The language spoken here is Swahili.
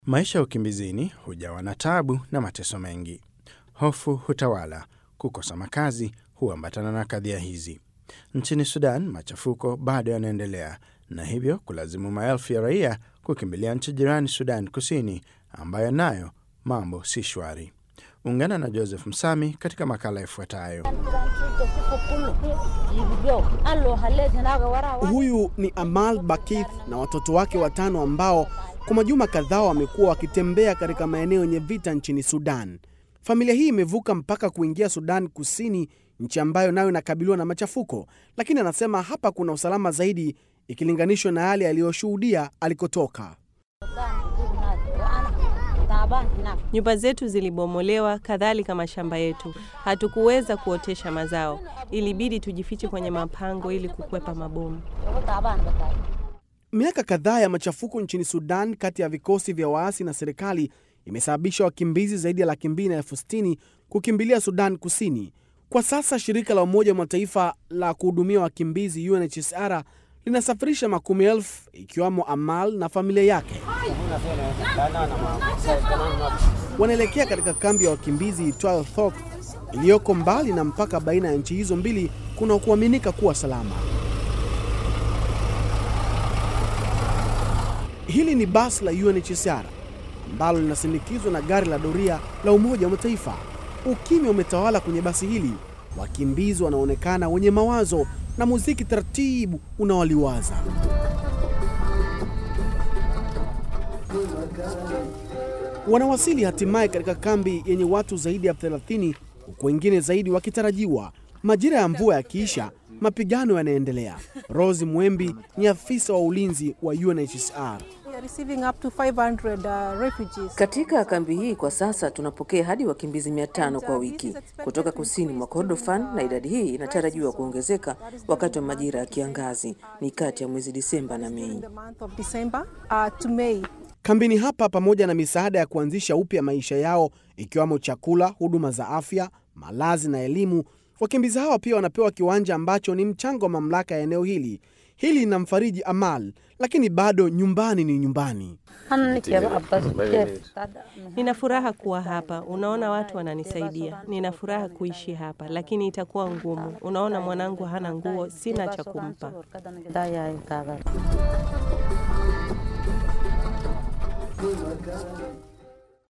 Maisha ya ukimbizini hujawa na tabu na mateso mengi. Hofu hutawala, kukosa makazi huambatana na kadhia hizi. Nchini Sudan, machafuko bado yanaendelea na hivyo kulazimu maelfu ya raia kukimbilia nchi jirani Sudan Kusini, ambayo nayo mambo si shwari. Ungana na Joseph Msami katika makala ifuatayo. Huyu ni Amal Bakith na watoto wake watano ambao kwa majuma kadhaa wamekuwa wakitembea katika maeneo yenye vita nchini Sudan. Familia hii imevuka mpaka kuingia Sudan Kusini, nchi ambayo nayo inakabiliwa na machafuko, lakini anasema hapa kuna usalama zaidi ikilinganishwa na yale aliyoshuhudia alikotoka. Nyumba zetu zilibomolewa, kadhalika mashamba yetu. Hatukuweza kuotesha mazao, ilibidi tujifiche kwenye mapango ili kukwepa mabomu. Miaka kadhaa ya machafuko nchini Sudan kati ya vikosi vya waasi na serikali imesababisha wakimbizi zaidi ya laki mbili na elfu sitini kukimbilia Sudan Kusini. Kwa sasa shirika la Umoja wa Mataifa la kuhudumia wakimbizi UNHCR linasafirisha makumi elfu ikiwamo Amal na familia yake. Wanaelekea katika kambi ya wakimbizi itwayo Thok iliyoko mbali na mpaka baina ya nchi hizo mbili kuna kuaminika kuwa salama. Hili ni basi la UNHCR ambalo linasindikizwa na gari la doria la Umoja wa Mataifa. Ukimya umetawala kwenye basi hili, wakimbizi wanaonekana wenye mawazo na muziki taratibu unawaliwaza. Wanawasili hatimaye katika kambi yenye watu zaidi ya 30 huku wengine zaidi wakitarajiwa. Majira ya mvua yakiisha, mapigano yanaendelea. Rose Mwembi ni afisa wa ulinzi wa UNHCR. Katika kambi hii kwa sasa tunapokea hadi wakimbizi mia tano kwa wiki kutoka kusini mwa Kordofan, na idadi hii inatarajiwa kuongezeka wakati wa majira ya kiangazi, ni kati ya mwezi Disemba na Mei. Kambini hapa, pamoja na misaada ya kuanzisha upya maisha yao, ikiwamo chakula, huduma za afya, malazi na elimu, wakimbizi hawa pia wanapewa kiwanja ambacho ni mchango wa mamlaka ya eneo hili. Hili linamfariji Amal, lakini bado nyumbani ni nyumbani. Nina furaha kuwa hapa, unaona, watu wananisaidia. Nina furaha kuishi hapa, lakini itakuwa ngumu. Unaona, mwanangu hana nguo, sina cha kumpa.